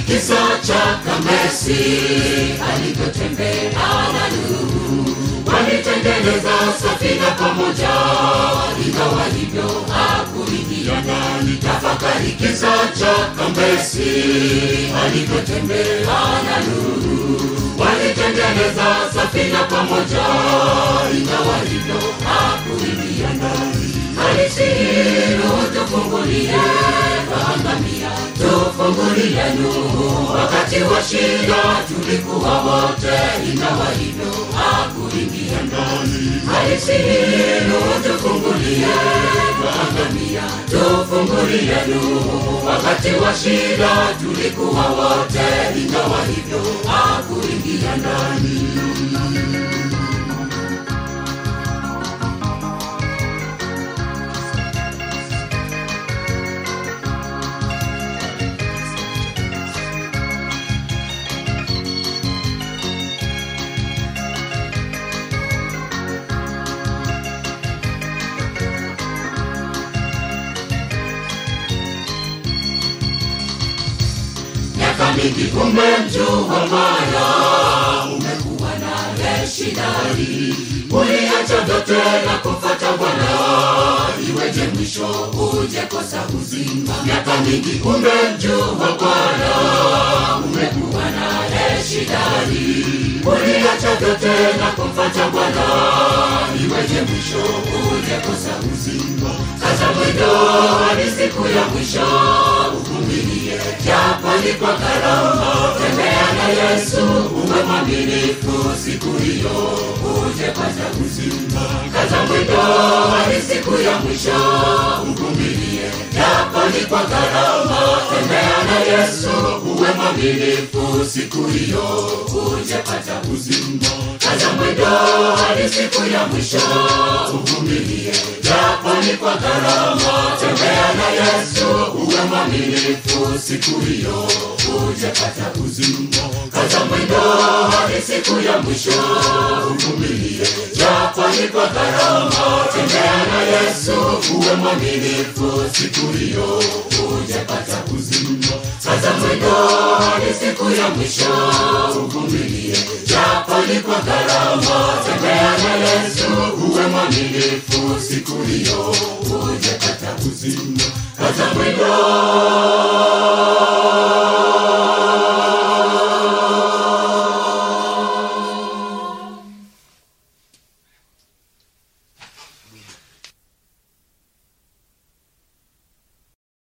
kisa cha Kamesi alivyotembea na Nuhu, walitengeneza safina pamoja, ingawa hivyo hakuingia ndani. Tafakari kisa cha Kamesi alivyotembea na Nuhu, walitengeneza safina pamoja, ingawa hivyo hakuingia ndani. Alisihi tufungulie kaangamia, tufungulie Nuhu. Wakati wa shida tulikuwa wote, ingawa hivyo hakuingia ndani. Alisihi tufungulie kaangamia, tufungulie Nuhu. Wakati wa shida tulikuwa wote, ingawa hivyo hakuingia ndani. miaka mingi umemjua Bwana, umekuwa naye shidani, uliacha vyote na kumfuata Bwana, iweje mwisho uje kosa uzima? Miaka mingi umemjua Bwana, umekuwa naye shidani, uliacha vyote na kumfuata Bwana, iweje mwisho uje kosa uzima? Sasa mwendo hadi siku ya mwisho uvumilie, japo ni kwa gharama. Tembea na Yesu, uwe mwaminifu, siku hiyo uje pata uzima. Kaza mwendo hadi siku ya mwisho uvumilie, japo ni kwa gharama. Tembea na Yesu, uwe mwaminifu, siku hiyo uje pata uzima. Kaza mwendo hadi siku ya mwisho uvumilie, japo ni kwa gharama. Tembea na Yesu, uwe mwaminifu, siku hiyo uje pata uzima. Kaza mwendo hadi siku ya mwisho uvumilie, japo ni kwa gharama. Tembea na Yesu, uwe mwaminifu, siku hiyo uje pata uzima. Kaza mwendo hadi siku ya mwisho uvumilie, japo ni kwa gharama. Tembea na Yesu, uwe mwaminifu, siku hiyo uje pata uzima. Kaza mwendo